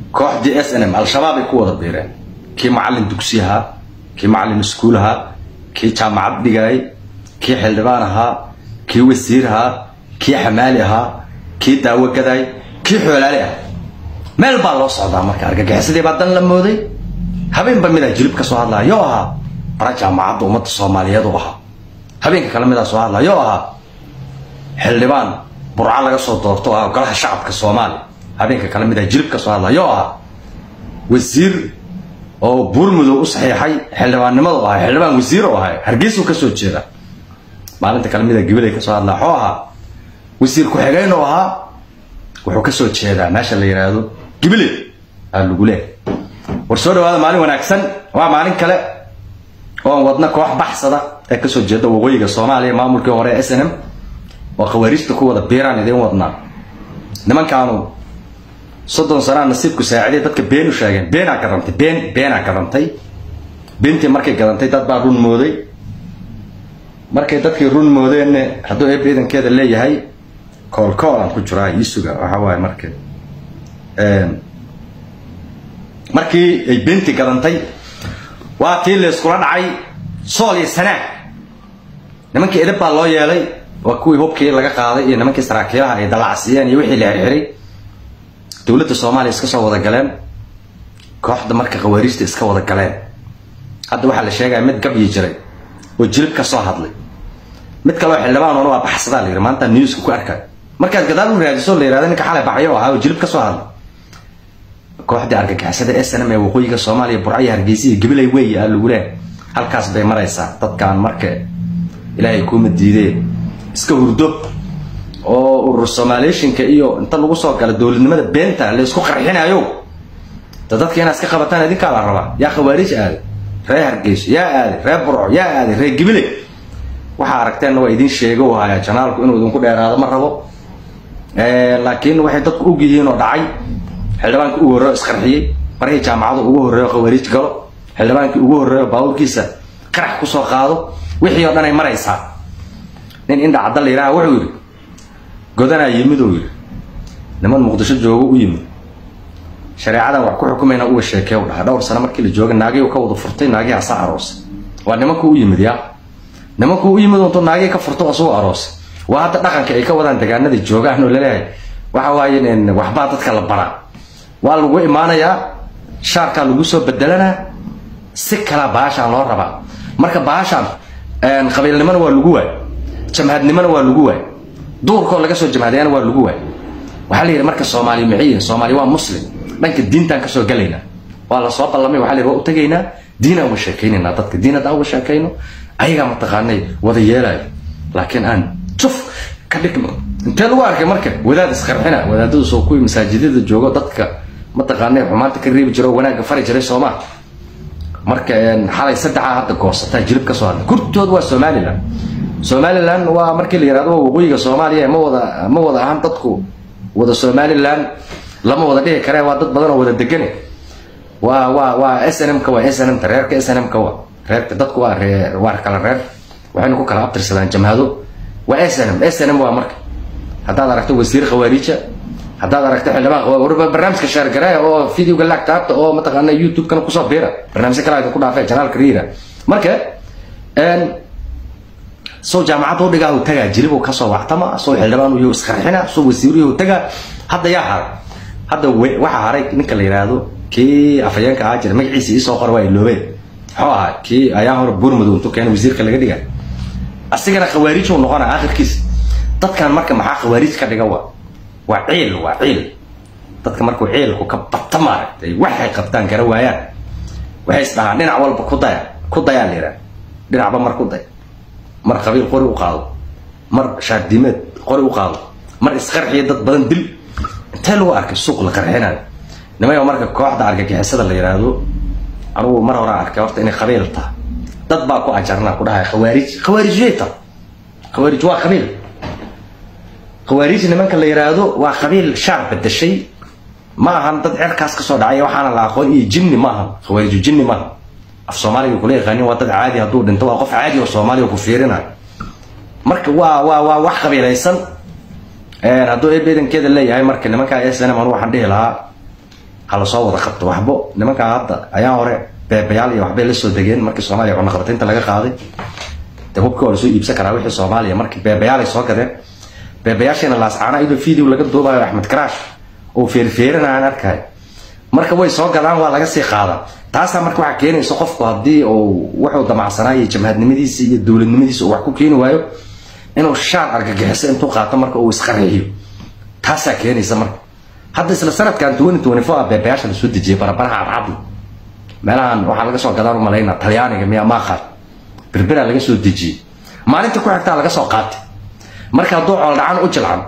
kooxdii s n m al-shabaab ay ku wada biireen kii macallin dugsi ahaa kii macallin iskuul ahaa kii jaamacad dhigayay kii xildhibaan ahaa kii wasiir ahaa kii xamaali ahaa kii daawo gaday kii xoolaale ah meel baa loo socdaa marka argagixisadii baa dan la mooday habeenba midaa jilib ka soo hadlaya yoo ahaa bara jaamacadda ummadda soomaaliyeed u ahaa habeenka kale midaa soo hadlaya yoo ahaa xildhibaan burco laga soo doorto ah golaha shacabka soomaaliya habeenka kale midaa jilib ka soo hadlaya yoo ahaa wasiir oo buurmudow u saxiixay xildhibaannimada u ahay xildhibaan wasiir u ahay hargeysuu ka soo jeeda maalinta kale midaa gibilay ka soo hadlaya xoo ahaa wasiir ku-xigeen oo ahaa wuxuu ka soo jeedaa meesha la yidhaahdo gibile aa lagu leeh war soo dhawaada maalin wanaagsan waa maalin kale oon wadna koox baxsada ee kasoo jeeda waqooyiga soomaaliya maamulkii hore s n m oo khawaariijta ku wada biiraan idiin wadnaa nimankaanu soddon sanaa nasiibku saaciday dadka been u sheegeen beenaa gadantay been beenaa gadantay beentii markay gadantay dad baa run mooday markay dadkii run moodeenna hadduu eeb ciidankeeda leeyahay koolkool aan ku jiraa iisuga waxa waaye marka markii ay beentii gadantay waa tii layskula dhacay sool iyo sanaag nimankii edab baa loo yeelay waa kuwii hubkii laga qaaday iyo nimankii saraakiilaha ay dalacsiyeen iyo wixii la xirxiray dowladda soomaaliya iska soo wada galeen kooxda marka khawaariijta iska wada galeen hadda waxaa la sheegaya mid gabyi jiray oo jilib ka soo hadlay mid kaleo xildhibaanuna waa baxsadaa la yidhi maanta newska ku arkay markaad gadaal u raadiso la yihahdo ninka xalay baxyo ahaa oo jilib ka soo hadlay kooxdii argagixisada s n m ee waqooyiga soomaaliya burcaya hargeysa iyo gabilay weeye aa lagu leeh halkaas bay maraysaa dadkaan marka ilaahay kuuma diidee iska hurdo oo urur somalieshinka iyo inta lagu soo gala dowladnimada beenta la isku qarxinayo da dadka inaad iska qabataan idinkaa la rabaa yaa khawaariij aaday ree hargeyso yaa aaday ree burco yaa aaday ree gibile waxaa aragteenna waa idin sheega u hayaa janaalku inuu idinku dheeraado ma rabo laakiin waxay dadku og yihiin oo dhacay xildhibaankii ugu horreyo isqarxiyey markii jaamacadu ugu horreeyo khawaariij galo xildhibaankii ugu horreeyo baabuurkiisa qarax kusoo qaado wixii oo dhan ay maraysaa nin indha cadda la yidhaha wuxuu yidhi godanaa yimid uu yidhi niman muqdisho joogo u yimid shareecadan wax ku xukumayna uga sheekee u dhaha dhowr sano markii la jooga naagii ka wada furtay naagii hasa aroosay waa nimankuu u yimid yaa nimankuu u yimid untuu naagii ka furto asagoo aroosay waa hadda dhaqanka ay ka wadaan degaanadii joogaan oo laleeyahay waxa waaye waxbaa dadka la baraa waa lagu imaanayaa shaarkaa lagu soo bedelanaa si kalaa baashaan loo rabaa marka baashaan qabiilnimona waa lagu waay jamhadnimona waa lagu waay duurkoo laga soo jamhadayana waa lagu waay waxaa la yidhi marka soomaaliya maciya soomaaliya waa muslim dhanka diintaan kasoo galaynaa waa lasoo ballamay waxa la yidhi waa u tegaynaa diinaan uga sheekaynaynaa dadka diin haddaan uga sheekayno ayagaa mataqaanay wada yeelaayo laakiin aan juf ka dhigno intee lagu arkay marka wadaad isqarxina wadaadadu soo kuwii masaajidada joogo dadka mataqaanay xumaanta ka reebi jiro oo wanaagga fari jiray soomaa marka xalay saddexaa hadda goosataa jilib ka soo hadlay kurtood waa somalilan somalilan waa markii la yihahdo waa waqooyiga soomaaliya ma wada ma wada ahaan dadku wada somalilan lama wada dhihi karee waa dad badan oo wada degane waa waa waa s n m ka waa s n m ta reerka s n m ka waa reerka dadku waa reer waa kala reer waxayna ku kala abtirsadaan jamhado waa s n m s n m waa marka haddaad aragto wasiir khawaariija haddaad aragto xildhibaan warba barnaamijka shaargareya oo videoga laag taabta oo mataqaana youtube-kana kusoo biira barnaamijyo kale idinku dhaafee janaalka riira marka soo jaamacadda u dhigaa tagaa jilibuu kasoo wactama soo xildhibaan uyahu isqarxina soo wasiiruyahu tagaa hadda yaa haray hadda waxaa haray ninka la yidhaahdo kii afhayeenka ahaa jira magaciisa iisoo qora waa iloobeen muxuu ahaa kii ayaa hore buurmadow intuu keena wasiirka laga dhiga asigana khawaariij uu noqona aakhirkiisa dadkan marka maxaa khawaariij ka dhiga waa waa ciil waa ciil dadka markuu ciilku ka bata maaragtay waxay qabtaan gara waayaan waxay is dhahaan dhinac walba ku daya ku dayaa la yidhaha dhinacba mar ku day mar qabiil qori u qaado mar shaardimeed qori u qaado mar isqarxiya dad badan dil intee lagu arkay suuq la qarxinayo nimayo marka kooxda argagixisada la yidhaahdo anugu mar hore arkay horta inay qabiil taha dad baa ku ajarnaa ku dhahay khawaarij khawaarijyay taha khawaarij waa qabiil khawaarij nimanka la yidhaahdo waa qabiil shaar bedeshay ma ahan dad cerkaas kasoo dhacay waxaana la aqoon iyo jinni maaha khawaariju jinni maaha af soomaaliga kula yaqaanin waa dad caadi hadduu dhinto waa qof caadi oo soomaaliya ku fiirinayo marka waa waa waa wax qabiilaysan hadduu ebeedankeeda leeyahay marka nimankaa s n m anu waxaan dhihi lahaa ha lasoo wada qabto waxbo nimankaa hadda ayaa hore beebayaal iyo waxbay la soo degeen markii soomaaliya cunaqabataynta laga qaaday de hubka waa lasoo iibsan karaa wixii soomaaliya markii beebayaal ay soo gadeen beebayaashiina laascaana iyadoo video laga duubayo axmed karaash oo feerfeerinaya aan arkayo marka way soo gadaan waa laga sii qaadaa taasaa marka waxaa keenaysa qofku haddii uu wuxuu damacsanaa iyo jamhadnimadiisa iyo dowladnimadiisa uu wax ku keeni waayo inuu shaar argagixiso intuu qaato marka uu isqarxiyo taasaa keenaysa marka hadda isla sanadkan twenty twenty four beebayaasha lasoo dejiyay barabaraha cadcadli meelahan waxaa laga soo gadaan u malaynaa talyaaniga miyaa maaqaad berberaa laga soo dejiyey maalinta ku xigtaa laga soo qaatay marka hadduu cool dhacan u jilcan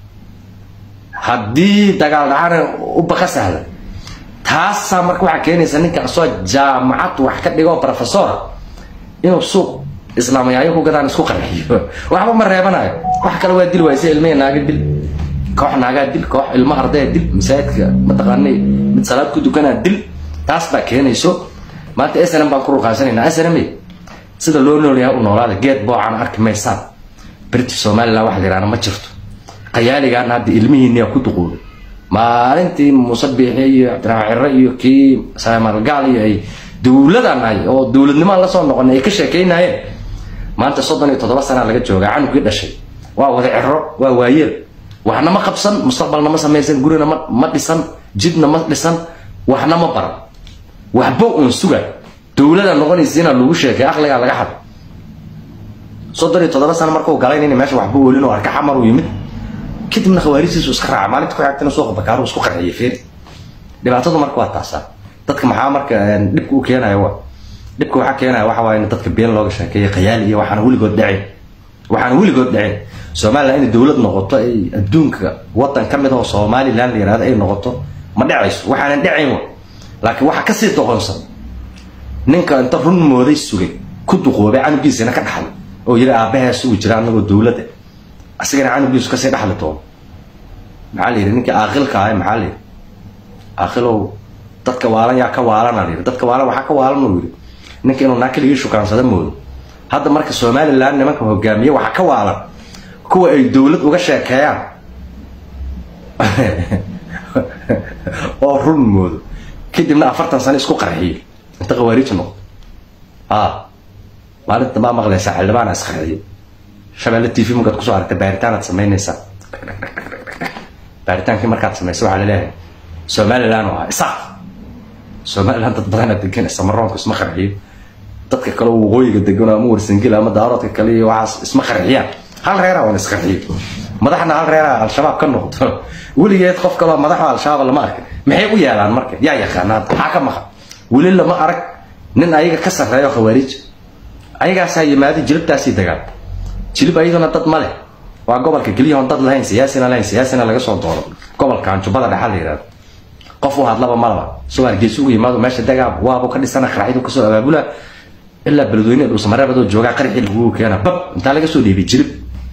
haddii dagaal dhacana u baqa sahla taasaa marka waxaa keenaysa ninka asoo jaamacad wax ka dhigo professora inuu suuq islaamayaayo ku gadaan isku qarxiyo waxba ma reebanayo wax kale waa dil waayse ilmihi naaga dil koox naagaa dil koox ilmo ardaya dil masaajidka mataqaanay mid salaad ku dukanaa dil taas baa keenayso maanta snm baan ku ruqaansanayna snm sida loo noolyahay u noolaada geed boocaan arki maysaan british somaliland waxa la yidhahda ma jirto qayaaligaan hadda ilmihiinniyaa ku duquubay maalintii muuse biixi iyo cabdiraxmaan cirre iyo kii saamalgaal iyo ay dowladaan nahay oo dowladnimaan la soo noqonay ay ka sheekaynayeen maanta soddon iyo toddoba sanaa laga joogaa canugii dhashay waa wada ciro waa waayeel waxna ma qabsan mustaqbalna ma samaysan gurina ma ma dhisan jidna ma dhisan waxna ma baran waxba uun suga dowlada noqonaysiina lagu sheekay aqligaa laga xad soddon iyo toddoba sano markuu galay nin meesha waxba welin oo arka xamar uu yimid kadibna khawaarijtiisu iska raaca maalinta ku xigtana suuqa bakaaru isku qarxiyay feeri dhibaatadu marka waa taasaa dadka maxaa marka dhibka u keenaya wa dhibka waxaa keenaya waxa waaye in dadka been looga sheekeeyo qayaali iyo waxaana weligood dhacin waxaana weligood dhacin somaliland inay dowlad noqoto ay adduunka wadan ka mid oo somaliland la yihahdo ay noqoto ma dhacayso waxaanan dhacayn wa laakiin waxa kasii doqonsan ninka inta run mooday sugay ku duqoobay canugiisina ka dhaxlay oo yidhi aabbahees uu jira anagoo dowladda asigana canugiisu kasii dhaxli doono maxaa la yidhi ninkii aaqilka ahay maxaa la yidhi aaqilow dadka waalan yaa ka waalana la yidhi dadka waalan waxaa ka waalan uu yidhi ninka inuu naa keligii shukaansada moodo hadda marka somaliland nimanka hogaamiye waxaa ka waalan kuwa ay dowlad uga sheekeeyaan oo run moodo kadibna afartan sano isku qarxiyo inta khawaarij noqdo a maalinta maa maqlaysaa xildhibaana isqarxiyo shabeelle t v markaad kusoo aragta baaritaanaad samaynaysaa baaritaankii markaad samaysa waxaa laleeyahay somaliland oo ah isaaq somaliland dad badana degan samaroonku isma qarxiyo dadka kale waqooyiga degan ama warsangila ama daaroodka kale iyo waxaas isma qarxiyaan hal reera oon isqarxiyo madaxna hal reera al-shabaab ka noqdo weligeed qof kaloo madaxda al-shabaab lama arkin maxay u yeelaan marka yaa yaqaana maxaa ka maqan weli lama arag nin ayaga ka sarreeyo khawaarij ayagaasaa yimaada jilibtaasii dagaal jilib ayaduna dad ma leh waa gobolka keliyahoon dad lahayn siyaasina lahayn siyaasina laga soo dooro gobolkan jubbada dhexa la yihahdo qof u hadlaba malaba soo hargeysa ugu yimaado meesha dagaa waabu ka dhisana qaraxyadu kasoo abaabula ilaa beledweyne dhuusamareebadoo joogaa qarxii lagugu keena bab intaa laga soo dhiibay jilib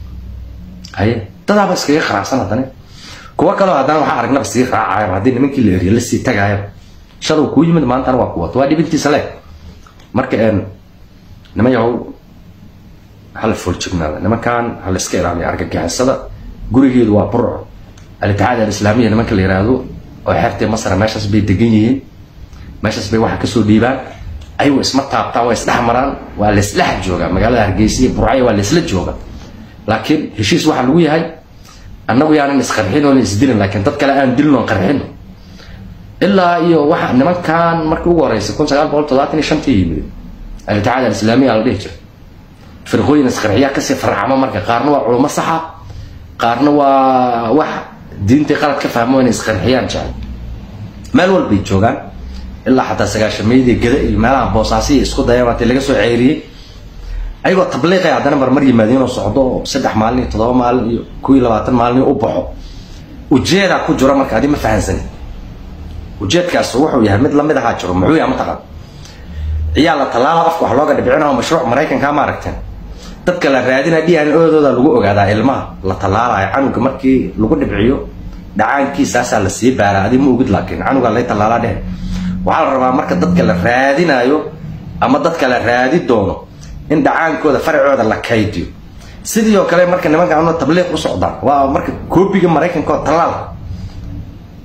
haye dadaaba iskaga qaraacsan haddana kuwa kaloo haddana waxaa aragnaba sii raacaya haddii nimankii la eriya lasii tagaaya shadow kuu yimid maantana waa kuwato waa dhibintiisa le marka niman yahow hala foorjignaada nimankan hala iska ilaaliya argagixisada gurigeedu waa burco al-itixaad alislaamiya nimanka la yiraahdo oo xeertii masra meeshaas bay degan yihiin meeshaas bay waxa kasoo dhiibaan ayagu isma taabtaan waa isdhex maraan waa laisdhex joogaa magaalada hargeysa iyo burcaya waa laisla jooga laakiin heshiis waxaa lagu yahay annagu yaanan isqarxin oona isdilin laakiin dad kale aan dilin oon qarxino ilaa iyo waxa nimankan markii ugu horeysa kun sagaal boqol toddobaatan iyo shantii yimid al-itixaad alislaamiya la dhihi jira firqooyin isqarxiyaa kasii farcamo marka qaarna waa culummo saxa qaarna waa wax diintii qalad ka fahmo inay isqarxiyaan jecel meel walbay joogaan ilaa xataa sagaashameydii gada iyo meelaha boosaasiya isku dayaan waatay laga soo ceyriyey ayagoo tabliiqay haddana marmar yimaadiinoo socdo oo saddex maalin iyo toddoba maalin iyo kuw iyo labaatan maalin u baxo ujeedaa ku jiro marka adi ma fahansanin ujeedkaas wuxuu yahay mid lamid ahaa jiro muxuu yahay mataqaan ciyaal la tallaala afka wax looga dhibcinaho mashruuc maraykankaa ma aragteen dadka la raadina d n odooda lagu ogaadaa ilmaha la tallaalayo canuga markii lagu dhibciyo dhacaankiisaasaa la sii baaraa adi ma ogid laakiin canuga lay tallaalaa dheh waxaa la rabaa marka dadka la raadinayo ama dadka la raadi doono in dhacaankooda faracooda la kaydiyo sidii oo kale marka nimanka tabliiq u socdaan waa marka koobiga maraykanka oo tallaal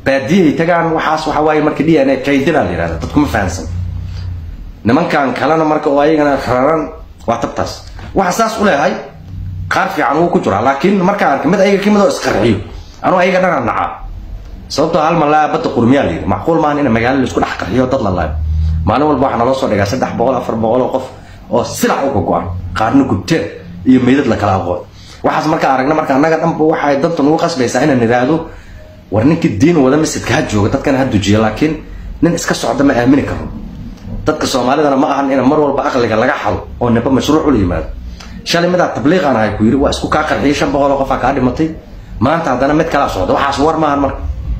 baadiyahay tagaan waxaas waxa waaye marka d n a kaydina la yihahda dadkuma fahansan nimankan kalena marka oo ayagana raran waa tabtaas waxa saas u leehay qaar fiican wuu ku jiraa laakiin markaan arkay mid ayaga kamid oo isqarxiyo anuu ayaga dhanaan nacaa sababtoo hal malaa badda qurmiyaa la yidhi macquul maahan in magaalo laisku dhex qarxiyo dad la laayo maalin walba waxaa naloo soo dhigaa saddex boqol afar boqol oo qof oo silac uga go-an qaarna gubteen iyo meydad la kala aqoon waxaas markaa aragna marka annaga dhanba waxay danta nagu qasbaysaa inaan idhaahdo war ninkii diin wada masjidka ha jooga dadkana ha dujiyo laakiin nin iska socda ma aamini karo dadka soomaalidana ma ahan in mar walba aqliga laga xado oo nimba mashruuc ula yimaado shalay midaa tabliiqaan ahay ku yidhi waa isku kaa qarxiyay shan boqol oo qofaa kaa dhimatay maanta haddana mid kalaa socda waxaas war maahan marka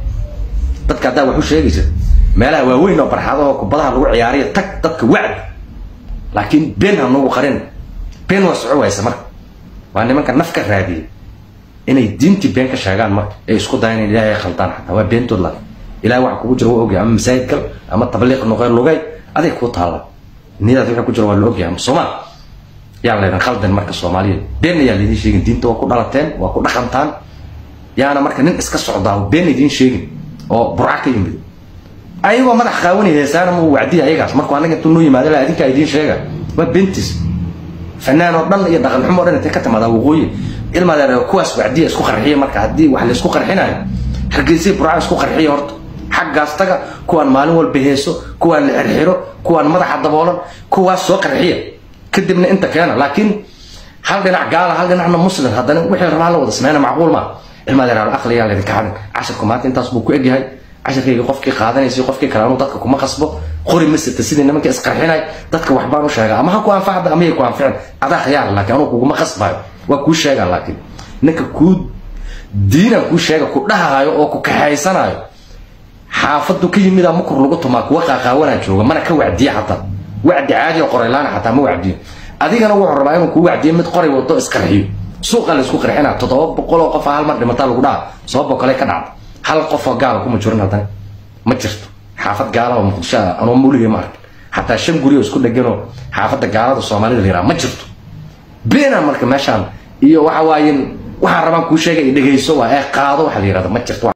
dadka haddaa wax u sheegaysa meelaha waaweyn oo barxadaho kubadaha lagu ciyaariyo tag dadka wacdi laakiin been ha nagu qarin been waa soco waysa marka waa nimanka naf ka raadiyay inay diintii been ka sheegaan marka ay isku dayan in ilaahay khaldaan xataa waa beentood la ilahay waxa kugu jira waa ogyahay ama masaajid gal ama tabliiq noqeen lugay aday kuu taalla niyadaad wixii ku jira waa la ogyahay ama soomaal yaa laydin khaldan marka soomaaliya been ayaa laydin sheegin diinta waa ku dhalateen waa ku dhaqantaan yaana marka nin iska socdaa been idiin sheegin oo burca ka yimid ayagoo madax qaawanay heesaana ma wacdiya ayagaas markuu anaga intuu noo yimaado la adinkaa idiin sheega waa beentiis fanaan oo dhan iyo dhaqan xumo o dhan intay ka timaadaa waqooyi ilmadeer kuwaas wacdiya isku qarxiya marka haddii wax laysku qarxinayo hargeysay burca isku qarxiya horta xaggaas taga kuwaan maalin walba heeso kuwaan la xirxiro kuwaan madaxa daboolan kuwaas soo qarxiya kadibna inta keena laakiin hal dhinac gaala hal dhinacna muslim haddana wixii rabaa la wada sameyna macquul maa ilmadeer aqliyaa laydinka xadin cashirku maanta intaas buu ku egyahay cashirkayga qofkii qaadanaysa qofkii kale anuu dadka kuma qasbo qori ma sita sidii nimanka isqarxinay dadka waxbaan u sheegaa ama ha ku anfacda ama yay ku anficin adaa khiyaar laakiin anuu kuguma qasbayo waa kuu sheegaa laakiin ninka kuu diinaan kuu sheega ku dhahayo oo ku kaxaysanayo xaafadu ka yimida makur lagu tumaa kuwa qaaqaawanaa jooga mana ka wacdiya xataa wacdi caadi oo qoraylaana xataa ma wacdiyo adigana wuxuu rabaa inuu kuu wacdiyo mid qoray wado isqarxiyo suuqa la isku qarxina toddoba boqol oo qof hal mar dhimataa lagu dhaha sababoo kale ka dhacda hal qof oo gaala kuma jirin haddana ma jirto xaafad gaala oo muqdisho ah anoo muligay ma arkin xataa shan guri oo isku dheganoo xaafadda gaalada soomaalida la yiraha ma jirto beena marka meeshaan iyo waxa waaye waxaan rabaan kuu sheegay dhegayso waa ee qaado waxa la yirahda ma jirto